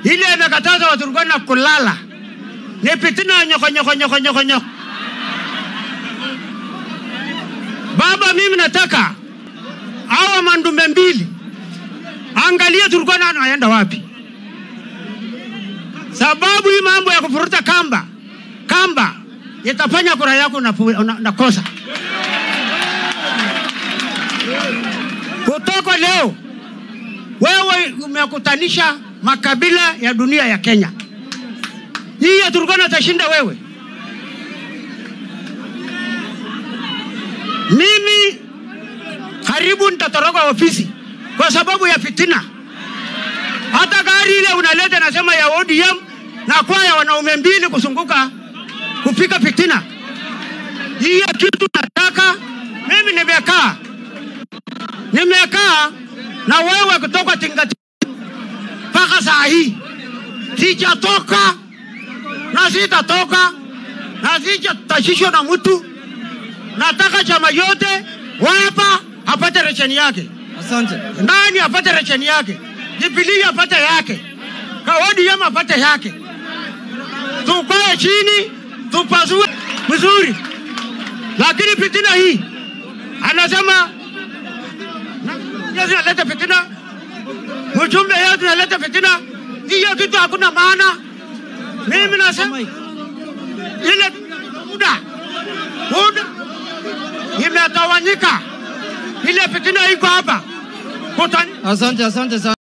ile imekataza Waturkana kulala, ni fitina nyoko nyoko nyoko nyoko nyoko. Baba, mimi nataka hawa mandume mbili, angalia Turkana anaenda wapi, sababu hii mambo ya kufuruta kamba kamba itafanya kura yako nakosa na, na kosa. kutoka leo wewe umekutanisha makabila ya dunia ya Kenya. Hii ya Turkana atashinda wewe. Mimi karibu nitatoroka ofisi kwa sababu ya fitina. Hata gari ile unaleta nasema ya ODM na kwa ya wanaume mbili kuzunguka kupika fitina. Hii ya kitu nataka mimi nimekaa nimekaa na wewe kutoka Tingati mpaka saa hii sijatoka na sitatoka na sijatashishwa na mtu. Nataka chama yote wapa apate resheni yake, Asante. nani apate resheni yake, Jubilee apate yake, ODM apate yake. Tukae chini tupasue vizuri, lakini fitina hii anasema Yesu analeta fitina, mjumbe yetu analeta fitina. Hiyo kitu hakuna maana. Mimi nasema ile muda muda imetawanyika, ile fitina iko hapa kutani Asante, asante sana.